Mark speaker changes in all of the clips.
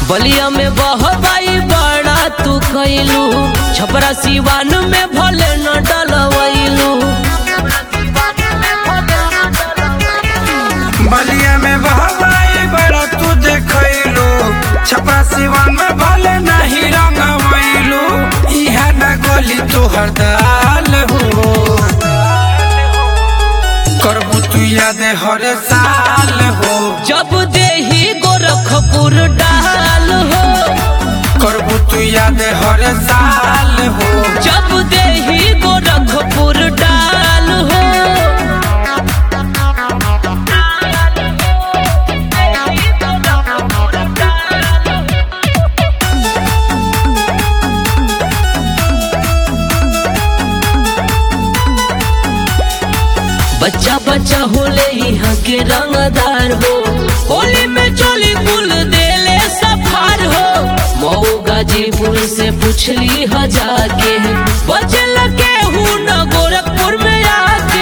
Speaker 1: बलिया में बहबाई बड़ा तू कैलू छपरा सिवान में भले न डलवैलू
Speaker 2: बलिया में बहबाई बड़ा तू देखैलू छपरा सिवान में भले नहीं रंगवैलू इहा न गोली तोहर दाल हो करबू तू याद हर साल हो
Speaker 1: जब देही गोरखपुर डाल हो
Speaker 2: करबू तू याद हर साल हो
Speaker 1: जब देही गोरखपुर डाल हो बच्चा बच्चा होले यहाँ के रंगदार हो होली में चोली कुल देले सफार हो मऊ गाजीपुर से पूछली हजार के बचे लगे हूँ न गोरखपुर में आके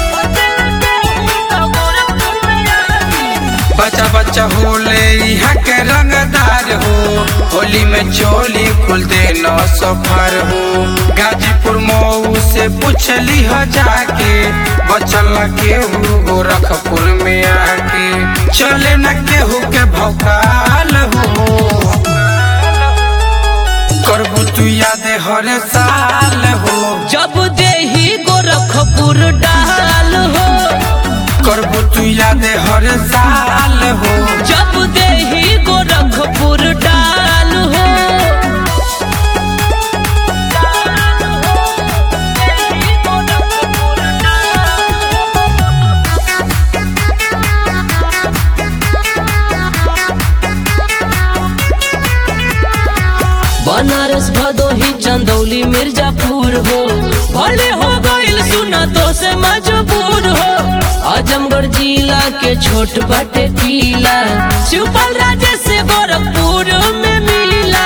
Speaker 2: बच्चा बच्चा होले यहाँ के रंगदार हो होली में चोली खुल दे नौ सफर हो गाजीपुर मऊ से पूछली हो जाके बचल न केहू गोरखपुर में आके चले न केहू के भौकाल हो करबू तू याद हर साल हो
Speaker 1: जब देही गोरखपुर डाल हो
Speaker 2: करबू तू याद हर साल हो
Speaker 1: जब देही गोरखपुर डाल हो बनारस भदोही चंदौली मिर्जापुर हो भले हो गईल सुना तो से मजबूर हो आजमगढ़ जिला के छोट बटे किला शिवपाल राजे से गोरखपुर में मिला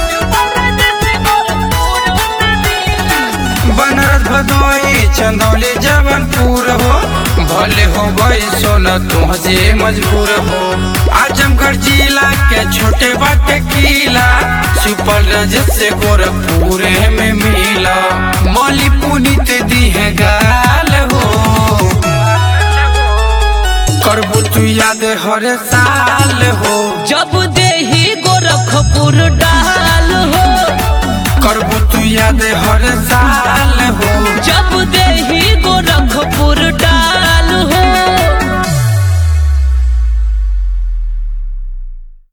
Speaker 2: बनारस भदोही चंदौली जबलपुर हो भले हो गई सोना तुझे मजबूर हो आजमगढ़ जिला के छोटे बाटे किला सुपल रज से गोरखपुर में मिला मौली पुनित दी है गाल हो करबू तू याद हर साल हो
Speaker 1: जब देही गोरखपुर डाल हो
Speaker 2: करबू तू याद हर साल हो
Speaker 1: जब देही